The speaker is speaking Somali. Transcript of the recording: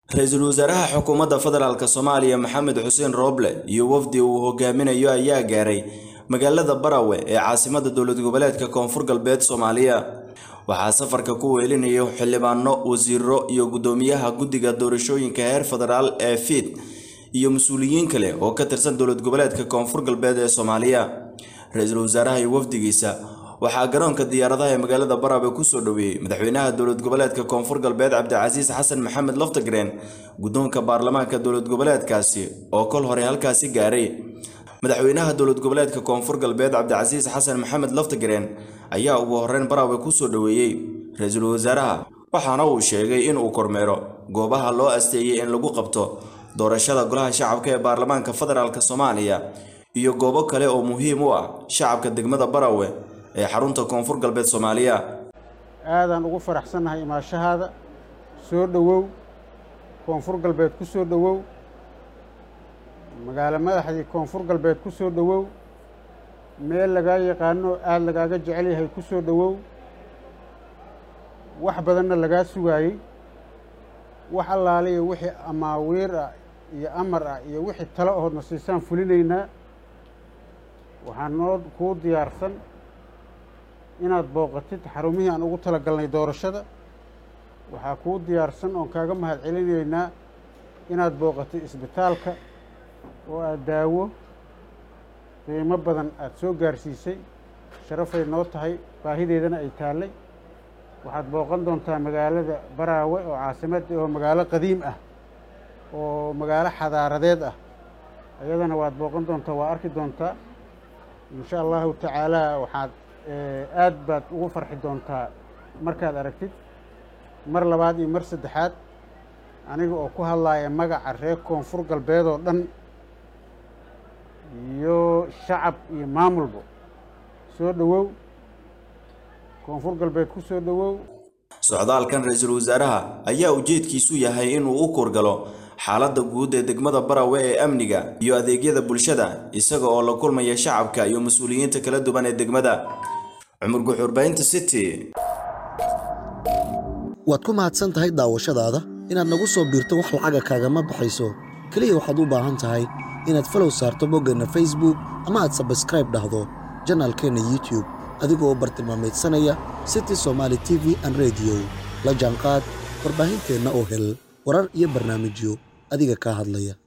ra-iisul wasaaraha xukuumadda federaalk soomaaliya maxamed xuseen rooble iyo wafdi uu hogaaminayo ayaa gaaray magaalada barawe ee caasimada dowlad goboleedka koonfur galbeed soomaaliya waxaa safarka ku weelinayo xildhibaano wasiiro iyo guddoomiyaha guddiga doorashooyinka heer federaal ee fiid iyo mas-uuliyiin kale oo ka tirsan dowlad goboleedka koonfur galbeed ee soomaaliya ra-iisul wasaaraha iyo wafdigiisa waxaa garoonka diyaaradaha ee magaalada barawe kusoo dhoweeyey madaxweynaha dowlad goboleedka koonfur galbeed cabdicasiis xasan maxamed laftagreen guddoonka baarlamaanka dowlad goboleedkaasi oo kol hore halkaasi gaaray madaxweynaha dowlad goboleedka koonfur galbeed cabdicasiis xasan maxamed laftagreen ayaa ugu horreyn barawe kusoo dhoweeyey ra-iisul wasaaraha waxaana uu sheegay in uu kormeero goobaha loo asteeyey in lagu qabto doorashada golaha shacabka ee baarlamaanka federaalk soomaaliya iyo goobo kale oo muhiim u ah shacabka degmada barawe ee xarunta koonfur galbeed soomaaliya aadaan ugu faraxsannahay imaashahaada soo dhowow koonfur galbeed ku soo dhowow magaalo madaxdii koonfur galbeed ku soo dhowow meel lagaa yaqaano aada lagaaga jecel yahay ku soo dhowow wax badanna lagaa sugaayey wax allaaliya wixii amaawiir ah iyo amar ah iyo wixii talo ahoodna siisaan fulinaynaa waxaa noo kuu diyaarsan inaad booqatid xarumihii aan ugu tala galnay doorashada waxaa kuu diyaarsan oon kaaga mahad celinaynaa inaad booqatid isbitaalka oo aada daawo qiimo badan aada soo gaarsiisay sharafay noo tahay baahideedana ay taallay waxaad booqan doontaa magaalada baraawe oo caasimadda oo magaalo qadiim ah oo magaalo xadaaradeed ah ayadana waad booqan doontaa waa arki doontaa insha allahu tacaalaa waxaad aad baad ugu farxi doontaa markaad aragtid mar labaad iyo mar saddexaad aniga oo ku hadlaaya magaca reer koonfur galbeed oo dhan iyo shacab iyo maamulba soo dhowow koonfur galbeed ku soo dhowow socdaalkan ra-iisul wasaaraha ayaa ujeedkiisu yahay inuu u kurgalo xaaladda guud ee degmada barawe ee amniga iyo adeegyada bulshada isaga oo la kulmaya shacabka iyo mas-uuliyiinta kala duwan ee degmada cumar guxuurbaynta city waad ku mahadsan tahay daawashadaada inaad nagu soo biirto wax lacaga kaagama baxayso keliya waxaad u baahan tahay inaad falow saarto boggeenna facebook ama aad sabskraib dhahdo janaalkeenna youtub adigoo bartilmaameedsanaya city somaali t v an rediyo la jaanqaad warbaahinteenna oo hel warar iyo barnaamijyo adiga kaa hadlaya